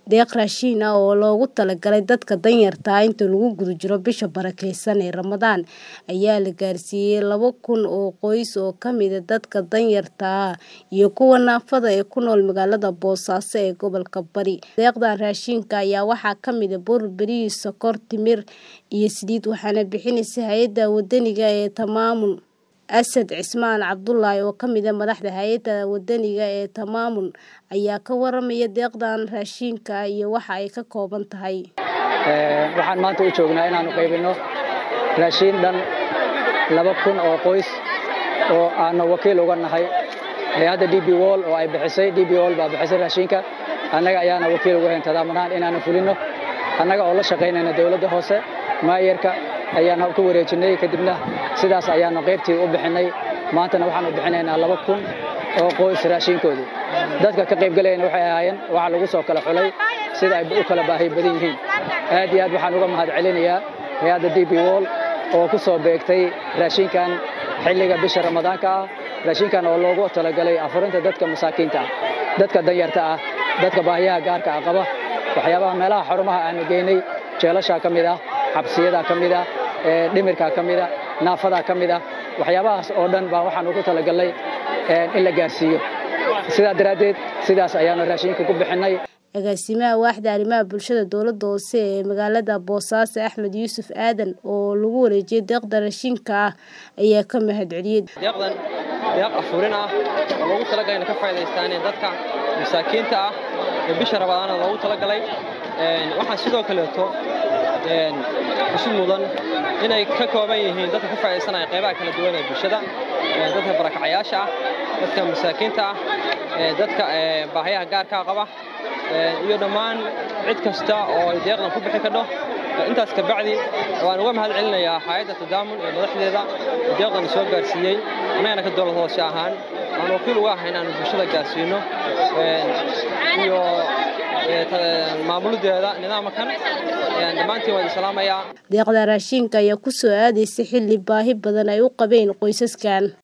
deeq raashin ah oo loogu talagalay dadka danyarta ah inta lagu guda jiro bisha barakeysan ee Ramadaan ayaa la gaarsiiyay laba kun oo qoys oo ka mid ah dadka danyarta ah iyo kuwa naafada ee ku nool magaalada Boosaaso ee gobolka Bari. Deeqdan raashinka ayaa waxaa ka mid ah bur, bariis, sokor, timir iyo saliid waxaana bixinaysa hay'adda wadaniga ee Tamaamun. Asad Cismaan Cabdullaahi oo ka mid ah madaxda hay'adda wadaniga ee Tamaamun ayaa ka waramaya deeqdan raashinka ah iyo waxa ay ka kooban tahay. Waxaan maanta u joognaa inaanu qaybino raashin dhan laba kun oo qoys oo aanu wakiil uga nahay hay'adda DP World oo ay bixisay DP World baa bixisay raashinka annaga ayaana wakiil uga hayn tadaamunaan inaanu fulino annaga oo la shaqaynayna dowladda hoose maayarka ayaana ku wareejinay kadibna sidaas ayaanu qaybtii u bixinay maantana waxaanu bixinaynaa laba kun oo qoys raashinkoodii dadka ka qaybgalayna waxay ahaayeen waxa lagu soo kala xulay sida ay u kala baahi badan yihiin aad iyo aad waxaan uga mahad celinayaa hay'adda DP World oo ku soo beegtay raashinkan xilliga bisha ramadaanka ah raashinkan oo loogu talagalay afurinta dadka masaakiinta ah dadka danyarta ah dadka baahiyaha gaarka ah qaba waxyaabaha meelaha xarumaha aanu geynay jeelashaa ka mid ah xabsiyadaa ka mid ah dhimirkaa ka mid ah naafadaa ka mid ah waxyaabahaas oo dhan baa waxaan ugu talagalnay in la gaarsiiyo sidaa daraaddeed sidaas ayaanu raashinka ku bixinnay agaasimaha waaxda arrimaha bulshada dowladda hoose ee magaalada boosaaso axmed yuusuf aadan oo lagu wareejiyay deeqda raashinka ah ayaa ka mahad celiyey deeqdan deeq afurin ah oo loogu talagalay inay ka faa'iidaystaan dadka masaakiinta ah ee bisha ramadaana loogu talagalay waxaan sidoo kaleeto xusid mudan inay ka kooban yihiin dadka ka faa'iidaysanaya qaybaha kala duwan ee bulshada dadka barakacayaasha ah dadka masaakiinta ah dadka baahiyaha gaarkaa qaba iyo dhammaan cid kasta oo ay deeqdan ku bixi kadho intaas ka bacdi waan uga mahad celinayaa hay'adda tadaamun ee madaxdeeda deeqdan soo gaarsiiyey annagana ka dowlad hoose ahaan aan wakiil uga ahay inaanu bulshada gaarsiino iyo maamuladeeda nidaamkan dhammaantiin waan salaamayaa deeqda raashinka ayaa ku soo aadaysa xilli baahi badan ay u qabeen qoysaskan